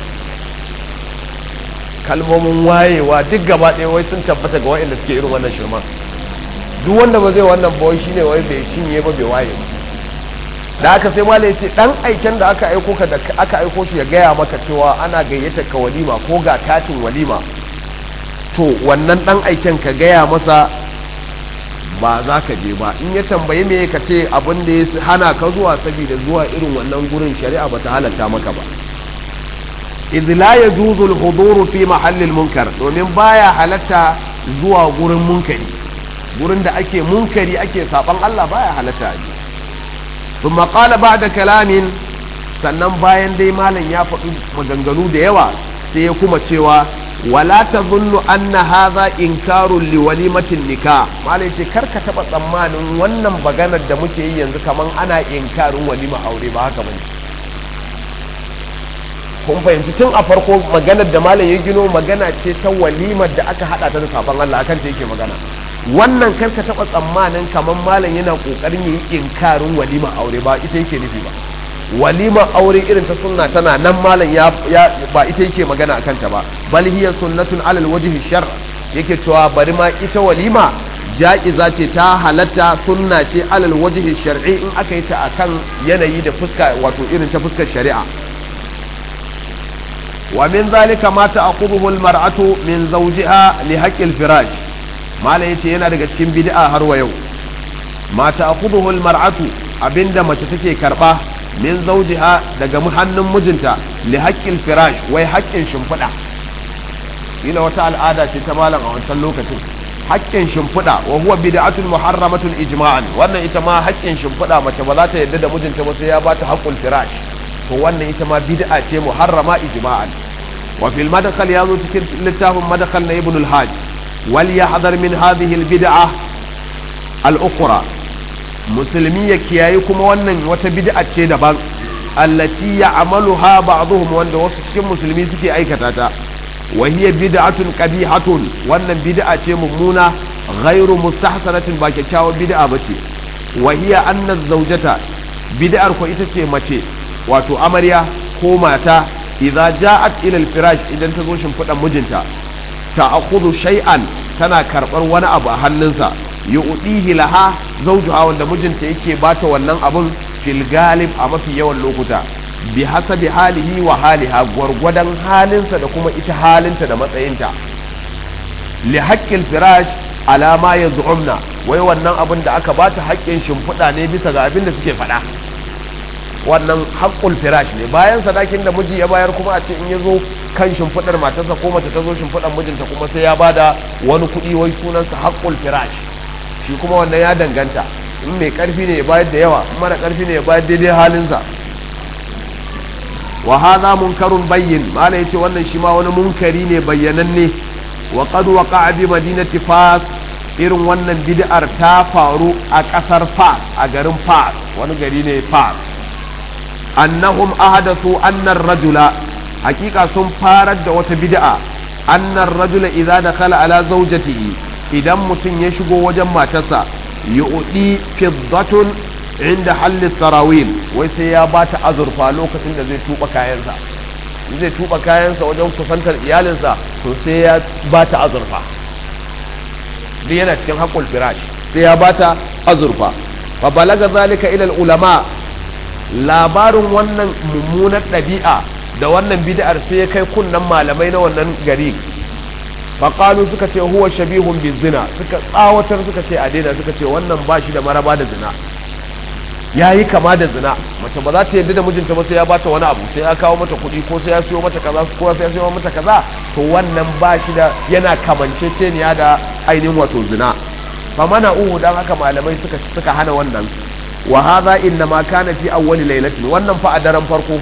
kalmomin wayewa duk gaba ɗaya wai sun tabbata ga wa'anda suke irin wannan shirma duk wanda ba zai wannan ba wai shine wai bai cinye ba bai waye ba da aka sai malai ce dan aiken da aka aiko ka da aka aiko shi ya gaya maka cewa ana gayyata ka walima ko ga katin walima to wannan dan aiken ka gaya masa ba za ka je ba in ya tambayi me ka ce abin da ya hana ka zuwa saboda zuwa irin wannan gurin shari'a ba ta halatta maka ba idh la yajuzu al-huduru fi mahalli al-munkar domin baya halatta zuwa gurin munkari gurin da ake munkari ake saban Allah baya halatta aje thumma qala ba'da kalamin sannan bayan dai malam ya faɗi maganganu da yawa sai ya kuma cewa wala tadhunnu anna hadha inkarun li walimatin nikah malam ce karka taba tsammanin wannan maganar da muke yi yanzu kaman ana inkarin walima aure ba haka bane kun fahimci tun a farko maganar da malam ya gino magana ce ta walimar da aka hada ta da sabon Allah akan ta yake magana wannan kar ka taba tsammanin kaman malam yana kokarin yin inkarin walima aure ba ita yake nufi ba walima aure irin ta sunna tana nan malam ya, ba ita yake magana akan ta ba bal hiya sunnatun alal wajhi shar yake cewa bari ma ita walima ja'iza ce ta halatta sunna ce alal wajhi shar'i in aka yi ta akan yanayi da fuska wato irin ta fuskar shari'a ومن ذلك ما تأخذه المرأة من زوجها لحق الفراش ما لا يتي yana daga cikin bid'a har wa yau ma ta'khudhuhu almar'atu abinda mace take karba min zawjiha daga hannun mijinta li haqqil firash wai haƙƙin shimfiɗa ila wata al'ada ce ta malam a wancan lokacin haƙƙin shimfiɗa wa huwa bid'atun muharramatun ijma'an wannan ita ma haƙƙin shimfiɗa mace ba za ta yarda da mijinta ba sai ya bata haqqul firash to wannan ita ma bid'a ce muharrama ijma'an wa fil madkhal yazo cikin littafin madkhal na ibn al-hajj wal yahdhar min hadhihi al-bid'a al-ukhra musulmi ya kiyayi kuma wannan wata bid'a ce daban allati ya'maluha ba'dhum wanda wasu cikin musulmi suke aikata ta wa hiya bid'atun qabihatun wannan bid'a ce mummuna ghairu mustahsanatin ba kyakkyawar bid'a bace wa hiya anna zawjata bid'ar ko ita ce mace wato amarya ko mata idza ja'at ila al-firash idan ta zo shimfiɗan mijinta ta'khudhu shay'an tana karɓar wani abu a hannunsa yu'tihi laha zawjuha wanda mijinta yake bata wannan abun fil galib a mafi yawan lokuta bi hasabi halihi wa haliha gwargwadon halinsa da kuma ita halinta da matsayinta li haqqil firash ala ma yaz'umna wai wannan abin da aka bata haƙƙin shimfiɗa ne bisa ga abin da suke faɗa wannan haƙƙul firash ne bayan sadakin da miji ya bayar kuma a ce in ya zo kan shimfiɗar matarsa ko mace ta zo shimfiɗar mijinta kuma sai ya bada wani kuɗi wai sunansa haƙƙul firash shi kuma wannan ya danganta in mai ƙarfi ne ya bayar da yawa in mara ƙarfi ne ya bayar daidai halinsa wa hadha munkarun bayyin mala yace wannan shi ma wani munkari ne bayyananne wa qad waqa'a bi madinati fas irin wannan bid'ar ta faru a ƙasar fas a garin fas wani gari ne fas annahum ahadathu annar rajula hakika sun farar da wata bid'a annar rajula idza dakhala ala zawjatihi idan mutum ya shigo wajen matarsa yu'di fiddatun inda halli sarawil wai sai ya bata azurfa lokacin da zai tuba kayansa zai tuba kayansa wajen kusantar iyalinsa to sai ya bata azurfa duk yana cikin haƙul firash sai ya bata azurfa fa balaga zalika ila ulama labarin wannan mummunar ɗabi'a da wannan bid'ar sai ya kai kunnan malamai na wannan gari faƙalu suka ce huwa shabihun bi zina suka tsawatar suka ce a daina suka ce wannan ba shi da maraba da zina ya yi kama da zina mace ba za ta yarda da mijinta ba sai ya bata wani abu sai ya kawo mata kuɗi ko sai ya siyo mata kaza ko sai ya siyo mata kaza to wannan ba shi da yana kamanceceniya da ainihin wato zina fa mana uhu dan haka malamai suka suka hana wannan wa hadha inna ma kana fi awwali lailatin wannan fa a daren farko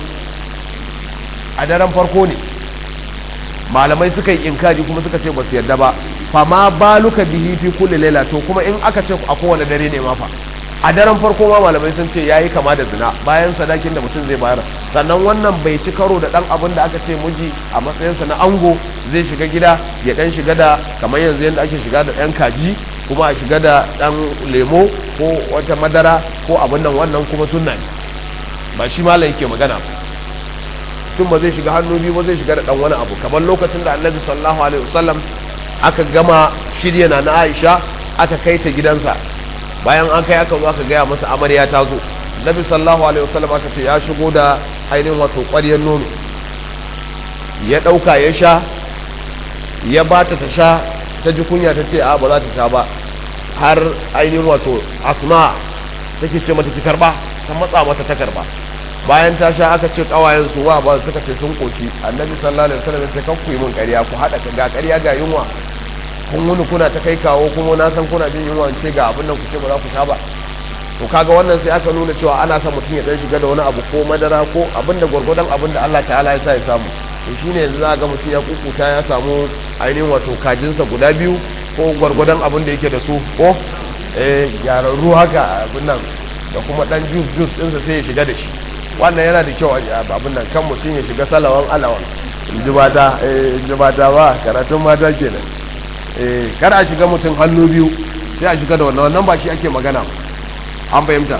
a daren farko ne malamai suka yi inkari kuma suka ce ba su yarda ba fa ma baluka bihi fi kulli laila to kuma in aka ce a kowane dare ne ma fa a daren farko ma malamai sun ce yayi kama da zina bayan sadakin da mutum zai bayar sannan wannan bai ci karo da dan abin da aka ce miji a matsayinsa na ango zai shiga gida ya dan shiga da kamar yanzu yadda ake shiga da yan kaji kuma a shiga da dan lemo ko wata madara ko abin nan wannan kuma sunna ne ba shi malam yake magana tun ba zai shiga hannu biyu ba zai shiga da dan wani abu kamar lokacin da annabi sallallahu alaihi wasallam aka gama shirya na Aisha aka kai ta gidansa bayan an kai aka zo aka gaya masa amarya ta zo nabi sallallahu alaihi wasallam aka ce ya shigo da ainihin wato ƙwaryar nono ya ɗauka ya sha ya ba ta ta sha ta ji kunya ta ce a ba za ta sha ba har ainihin wato asma take ce mata ki karba ta matsa mata ta karba bayan ta sha aka ce kawayen su wa ba suka ce sun koki annabi sallallahu alaihi wasallam sai kan ku yi mun ƙarya ku hada ga ƙarya ga yunwa kun wuni kuna ta kai kawo kuma na san kuna jin yunwa ce ga abin nan ku ce ba za ku sha ba to kaga wannan sai aka nuna cewa ana son mutum ya dan shiga da wani abu ko madara ko abin da gwargwadon abin da Allah ta'ala ya sa ya samu to shine yanzu za ga mutum ya kukuta ya samu ainihin wato kajinsa guda biyu ko gwargwadon abin da yake da su ko eh gyararru haka abin nan da kuma dan juice juice ɗinsa sai ya shiga da shi wannan yana da kyau abin nan kan mutum ya shiga salawan alawan in ji mata in ji mata ba karatun mata kenan eh kar a shiga mutum hannu biyu sai a shiga da wannan wannan ba shi ake magana an fahimta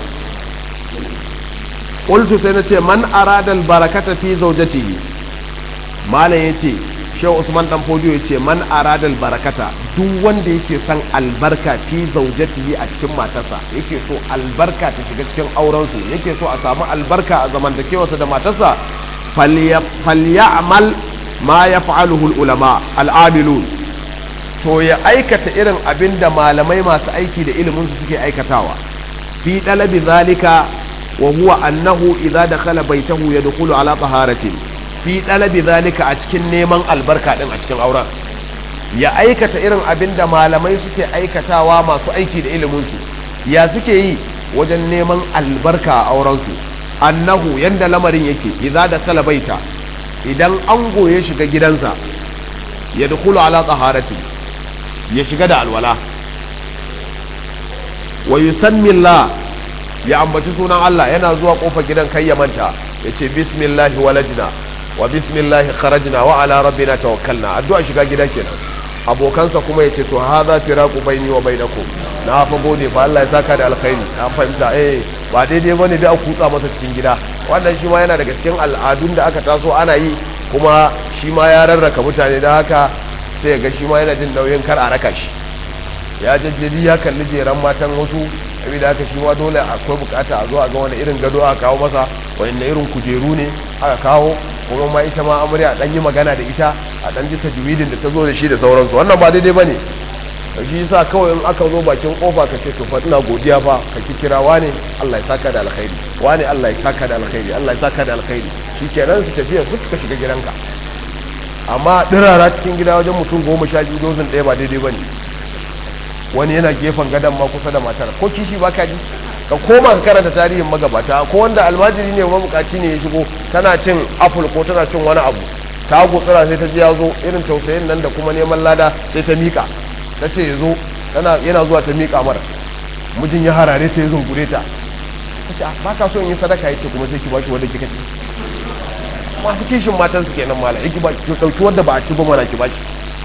qultu sai nace man arada al barakata fi zawjatihi malam yace shehu usman dan fodiyo yace man arada al barakata duk wanda yake son albarka fi zawjatihi a cikin matarsa yake so albarka ta shiga cikin auren su yake so a samu albarka a zamantakewarsa da matarsa falyamal ma yaf'aluhu al ulama al amilun to ya aikata irin abin da malamai masu aiki da ilimin su suke aikatawa fi dalabi zalika wa huwa annahu idza dakhala baytahu yadkhulu ala taharatin fi dalabi zalika a cikin neman albarka din a cikin auren ya aikata irin abin da malamai suke aikatawa masu aiki da ilimin su ya suke yi wajen neman albarka a auren su annahu yanda lamarin yake idza dakhala baita idan ango ya shiga gidansa yadkhulu ala taharatin ya shiga da alwala wa yusammi Allah ya ambaci sunan Allah yana zuwa kofar gidan kai ya manta yace bismillahi walajna wa bismillahi kharajna wa ala rabbina tawakkalna addu'a shiga gida kenan abokansa kuma yace to hadha firaqu baini wa bainakum na fa gode fa Allah ya saka da alkhairi an fahimta eh ba daidai bane da a kutsa masa cikin gida wannan shi ma yana daga cikin al'adun da aka taso ana yi kuma shi ma ya rarraka mutane da haka sai ga shi ma yana jin nauyin kar a raka shi ya jajjali ya kalli jeran matan wasu saboda haka shi ma dole akwai bukata a zo a ga wani irin gado aka kawo masa wani irin kujeru ne aka kawo kuma ma ita ma amarya dan yi magana da ita a dan ji tajwidin da ta zo da shi da sauransu wannan ba daidai bane shi yasa kawai in aka zo bakin kofa ka ce to fa ina godiya fa ka ki kira wane Allah ya saka da alkhairi wane Allah ya saka da alkhairi Allah ya saka da alkhairi shikenan su tafiya su ka shiga gidanka amma dirara cikin gida wajen mutum goma sha biyu dozin ɗaya ba daidai ba ne wani yana gefen gadon ma kusa da matar ko kishi ba ka ji ka koma ka karanta tarihin magabata ko wanda almajiri ne mabukaci ne ya shigo tana cin apple ko tana cin wani abu ta gutsura sai ta ji ya zo irin tausayin nan da kuma neman lada sai ta miƙa ta ce ya zo yana zuwa ta miƙa mara mijin ya harare sai ya zungure ta ta ce ba ka so in yi sadaka yake kuma sai ki ba shi wanda kika ce masu kishin matan su kenan mala ki ba ki dauki wanda ba a ci ba mana ki ba shi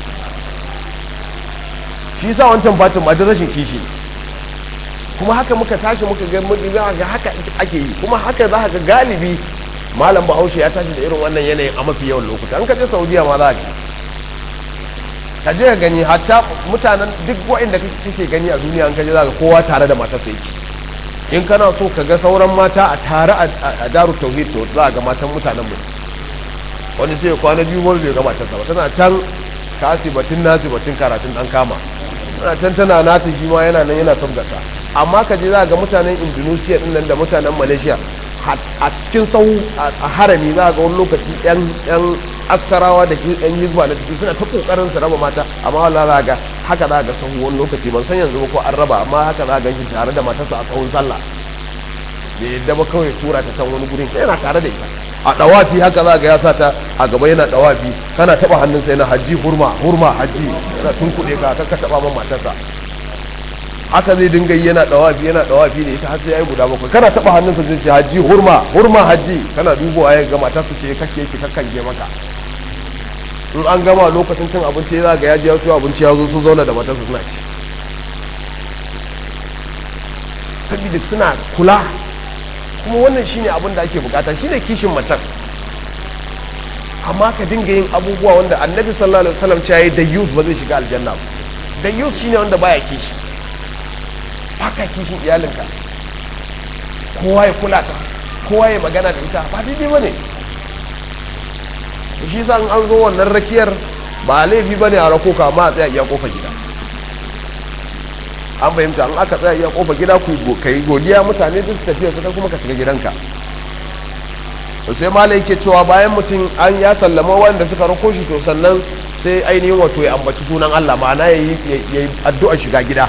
shi yasa wancan fatin ba da rashin kishi kuma haka muka tashi muka ga mun ga haka ake yi kuma haka za ka ga galibi malam bahaushe ya tashi da irin wannan yanayin a mafi yawan lokuta an ka je saudiya ma za ka ka je ka gani hatta mutanen duk wa'inda kake gani a duniya an ka je za ka kowa tare da matarsa yake in kana so ka ga sauran mata a tare a daru tauhid to za ga matan mutanen mu wani sai kwana biyu wani bai ga matarsa ba tana can kasi batun nasi batun karatun dan kama tana can tana nata shi ma yana nan yana sabgata amma ka je za ga mutanen indonesia din nan da mutanen malaysia a cikin sau a harami za ga wani lokaci yan yan askarawa da yan hizba na ciki suna ta kokarin su raba mata amma wallahi za ga haka za ga sahu wani lokaci ban san yanzu ba ko an raba amma haka za ga shi tare da matarsa a sahun sallah bai yadda ba kawai tura ta san wani gurin yana tare da ita a dawafi haka za ga ya sa ta a gaba yana dawafi kana taba hannunsa yana haji hurma hurma haji yana tunkuɗe ka ka taba man matarsa haka zai dinga yi yana dawafi yana dawafi ne ita har sai yayi guda bakwai kana taba hannunsa zai ce haji hurma hurma haji kana dubowa ya ga matarsa ce kake yake kakkange maka in an gama lokacin cin abinci za ga ya ji ya abinci ya zo sun zauna da matarsa suna ci saboda suna kula kuma wannan shine abin da ake bukata shine kishin macen amma ka dinga yin abubuwa wanda annabi sallallahu alaihi wasallam ya yi da youth ba zai shiga aljanna ba da youth shine wanda baya kishi baka kishin iyalinka kowa ya kula ta kowa ya magana da ita ba daidai bane shi sa an zo wannan rakiyar ba laifi bane a rako ka ma a tsaya iya kofa gida an fahimta an aka tsaya iya kofa gida ku kai godiya mutane duk tafiya su kuma ka shiga gidanka to sai malai yake cewa bayan mutum an ya sallama wanda suka rako shi to sannan sai ainihin wato ya ambaci sunan Allah ma'ana ya yi addu'a shiga gida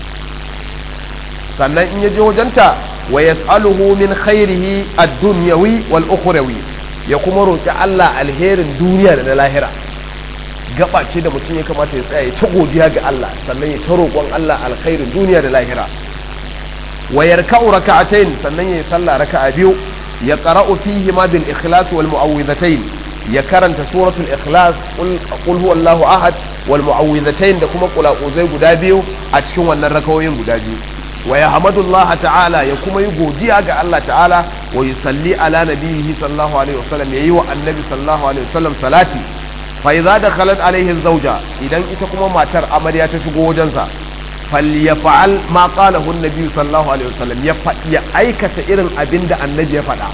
sannan in ya je wajenta wa yas'aluhu min khairihi ad-dunyawi wal ukhrawi ya kuma roki Allah alherin duniya da na lahira gaba ce da mutum ya kamata ya tsaya ya ta godiya ga Allah sannan ya ta roƙon Allah alkhairin duniya da lahira wa yarka'u raka'atayn sannan ya salla raka'a biyu ya qara'u fihi ma bil ikhlas wal mu'awwidhatayn ya karanta suratul ikhlas qul huwallahu ahad wal mu'awwidhatayn da kuma qula'uzai guda biyu a cikin wannan rakawoyin guda biyu wa yahmadullaha ta'ala ya kuma yi godiya ga Allah ta'ala wa yusalli ala nabiyhi sallallahu alaihi wasallam yayi wa annabi sallallahu alaihi wasallam salati fa idza dakhalat alaihi zawja idan ita kuma matar amarya ta shigo wajensa falyaf'al ma qalahu an-nabi sallallahu alaihi wasallam ya ya aikata irin abin da annabi ya faɗa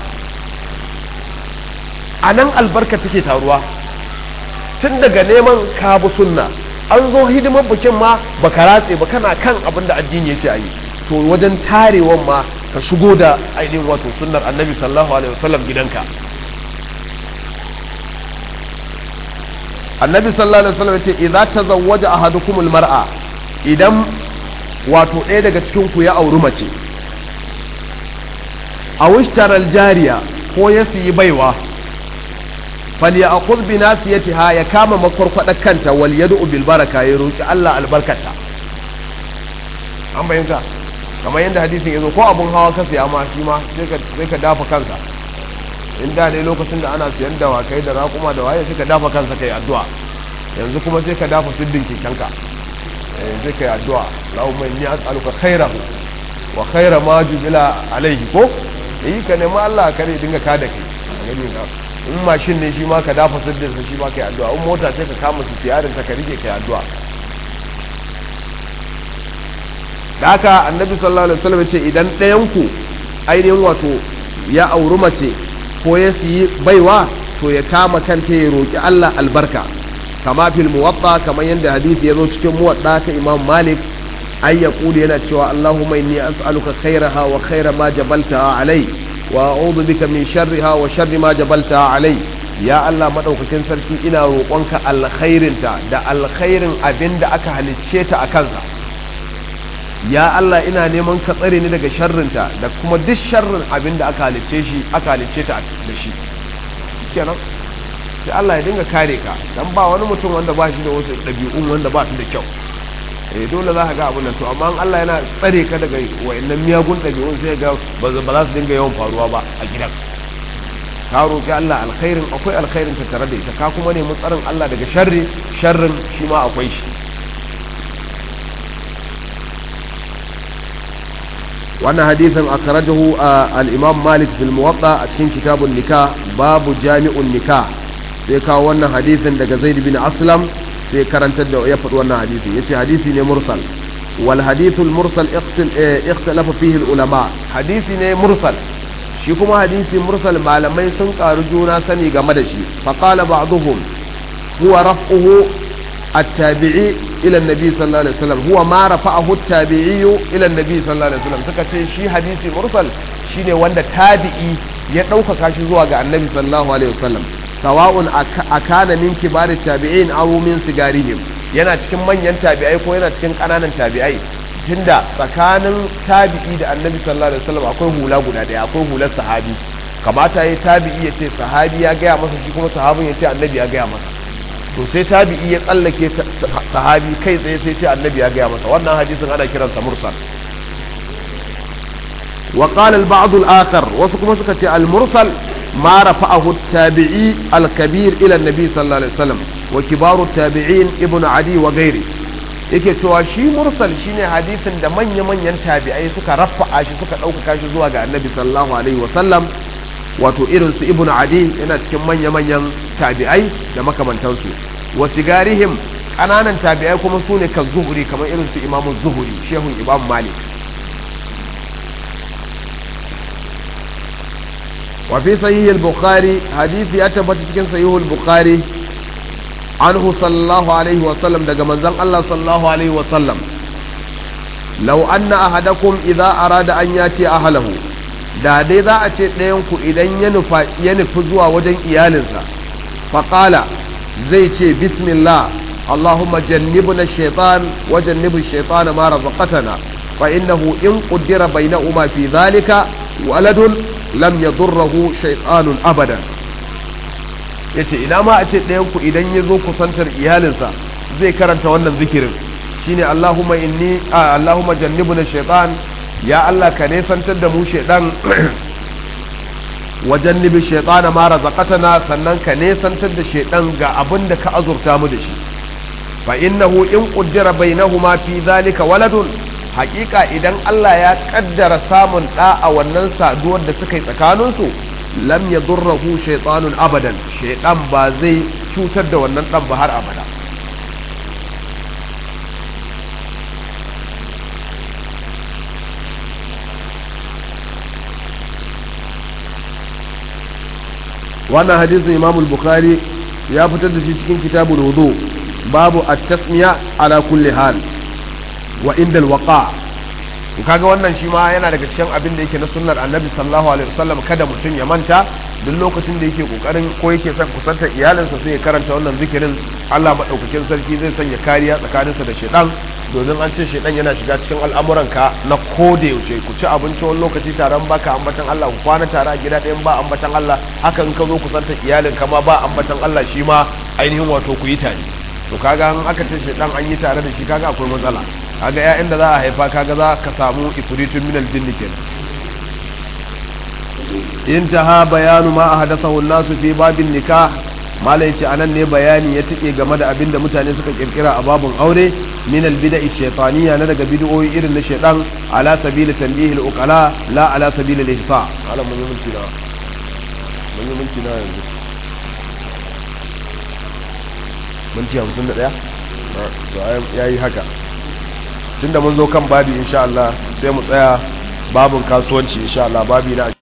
anan albarka take taruwa tun daga neman kabu sunna an zo hidimar bikin ma baka ratse ba kana kan abin da addini yace ayi to wajen tarewan ma ka shigo da ainihin wato sunnar annabi sallallahu alaihi wasallam gidanka annabi sallallahu alaihi wasallam yace idza tazawwaja ahadukum almar'a idan wato ɗaya daga cikin ku ya auri mace a wishtaral jariya ko ya siyi baiwa falyakhudh bi nasiyatiha ya kama makwarkwadar kanta wal yad'u bil baraka ya roki Allah albarkata an bayyana kamar yadda hadisin yazo ko abun hawa ka siya ma shi ma sai ka sai ka dafa kansa in da ne lokacin da ana siyan dawakai da raƙuma da waye sai ka dafa kansa kai addu'a yanzu kuma sai ka dafa siddin kekenka eh sai kai addu'a Allahumma inni as'aluka khairahu wa khaira ma jubila alaihi ko yi ka nemi Allah kare dinga ka da kai gani na in mashin ne shi ma ka dafa siddin sa shi ma kai addu'a in mota sai ka kama su tiyarin ta ka rike kai addu'a da haka annabi sallallahu alaihi wasallam ya ce idan ɗayan ku ainihin wato ya auri mace ko ya siyi baiwa to ya kama kanta ya roki Allah albarka kama fil muwatta kamar yadda hadisi ya zo cikin muwadda ta Imam Malik ay yaqulu yana cewa Allahumma inni as'aluka khairaha wa khaira ma jabaltaha alai wa a'udhu bika min sharriha wa sharri ma jabaltaha alai ya Allah madaukakin sarki ina roƙonka alkhairinta da alkhairin abinda aka halicce ta a kansa ya Allah ina neman ka tsare ni daga sharrinta da kuma duk sharrin abinda aka halicce shi aka halicce ta da shi kenan sai Allah ya dinga kare ka dan ba wani mutum wanda ba shi da wasu ɗabi'un wanda ba su da kyau eh dole za ka ga abun nan to amma Allah yana tsare ka daga wayannan miyagun ɗabi'un sai ga ba za su dinga yawan faruwa ba a gidan ka roƙi Allah alkhairin akwai alkhairin ta tare da ita ka kuma nemi tsarin Allah daga sharri sharrin shi ma akwai shi wannan hadisin akhrajahu al-Imam Malik fil Muwatta a cikin kitabun nikah babu jami'un nikah sai kawo wannan hadisin daga Zaid bin Aslam sai karantar da ya faɗi wannan hadisi yace hadisi ne mursal wal hadithul mursal ikhtalafa fihi ulama hadisi ne mursal shi kuma hadisi mursal malamai sun karu juna sani game da shi fa qala ba'dhum huwa raf'uhu at-tabi'i ila an-nabi sallallahu alaihi wasallam huwa ma rafa'ahu at-tabi'i ila an-nabi sallallahu alaihi wasallam suka ce shi hadisi mursal shine wanda tabi'i ya ɗaukaka shi zuwa ga annabi sallallahu alaihi wasallam sawa'un akana min kibarit tabi'in aw min sigarihim yana cikin manyan tabi'ai ko yana cikin kananan tabi'ai tunda tsakanin tabi'i da annabi sallallahu alaihi wasallam akwai hula guda daya akwai hular sahabi kamata yayi tabi'i ya ce sahabi ya gaya masa shi kuma sahabin ya ce annabi ya gaya masa to sai tabi'i ya tsallake sahabi kai tsaye sai ce annabi ya gaya masa wannan hadisin ana kiransa mursal وقال البعض الآخر وسكما سكتي المرسل ما رفعه التابعي الكبير إلى النبي صلى الله عليه وسلم وكبار التابعين ابن عدي وغيره yake cewa shi mursal shine hadisin da manya-manyan tabi'ai suka rafa'a shi suka ɗaukaka shi zuwa ga annabi sallallahu alaihi wasallam wato irin su ibnu adi yana cikin manya-manyan tabi'ai da makamantansu wa sigarihim ƙananan tabi'ai kuma su ne kan zuhuri kamar irin su imamu zuhuri shehun imam malik وفي صحيح البخاري حديث يتبت cikin صحيح البخاري anhu sallallahu alaihi wa sallam daga manzon Allah sallallahu alaihi wa sallam law anna ahadakum idza arada an yati ahlahu da dai za a ce ɗayan ku idan ya nufa ya nufi zuwa wajen iyalinsa faqala zai ce bismillah اللهم جنبنا الشيطان وجنب الشيطان ما رزقتنا فإنه إن قدر بينهما في ذلك ولد لم يضره شيطان أبدا yace ina ma a ce ɗayanku idan ya zo kusantar iyalinsa zai karanta wannan zikirin shine Allahumma inni Allahumma jannibna shaytan ya Allah ka nesantar da mu shaydan wa jannibi shaytana ma razaqatana sannan ka nesantar da shaydan ga abin da ka azurta mu da shi fa innahu in qaddara bainahuma fi zalika waladun haƙiƙa idan Allah ya kaddara samun ɗa a wannan saduwar da suka yi tsakaninsu lam yadurruhu shaytanun abadan shaytan ba zai cutar da wannan ɗan ba har abada wannan hadisin Imam al-Bukhari ya fitar da shi cikin kitabul wudu babu at-tasmiya ala kulli hal wa inda al-waqa kaga wannan shi ma yana daga cikin abin da yake na sunnar annabi sallallahu alaihi wasallam kada mutum ya manta duk lokacin da yake kokarin ko yake son kusantar iyalinsa sai ya karanta wannan zikirin Allah madaukakin sarki zai sanya kariya tsakaninsa da shedan domin an ce shedan yana shiga cikin al'amuranka na koda yaushe ku ci abinci wani lokaci taron baka ambatan Allah ku kwana tare a gida ɗayan ba ambatan Allah haka in ka zo kusantar iyalinka ma ba ambatan Allah shi ma ainihin wato ku yi tare to kaga an aka ce shedan an yi tare da shi kaga akwai matsala kaga ƴaƴan da za a haifa kaga za ka samu ifritun min aljinni kenan intaha bayanu ma ahdathahu an-nasu fi babin nikah malai ce anan ne bayani ya tike game da abin da mutane suka kirkira a babun aure min al-bida'i shaytaniyya na daga bid'o'i irin na shaytan ala sabili tanbih al-uqala la ala sabili al-ihsa ala mun yi mulki na mun yi mulki na yanzu minti 51 to yayi haka tunda mun zo kan babi insha Allah sai mu tsaya babun kasuwanci insha Allah babi na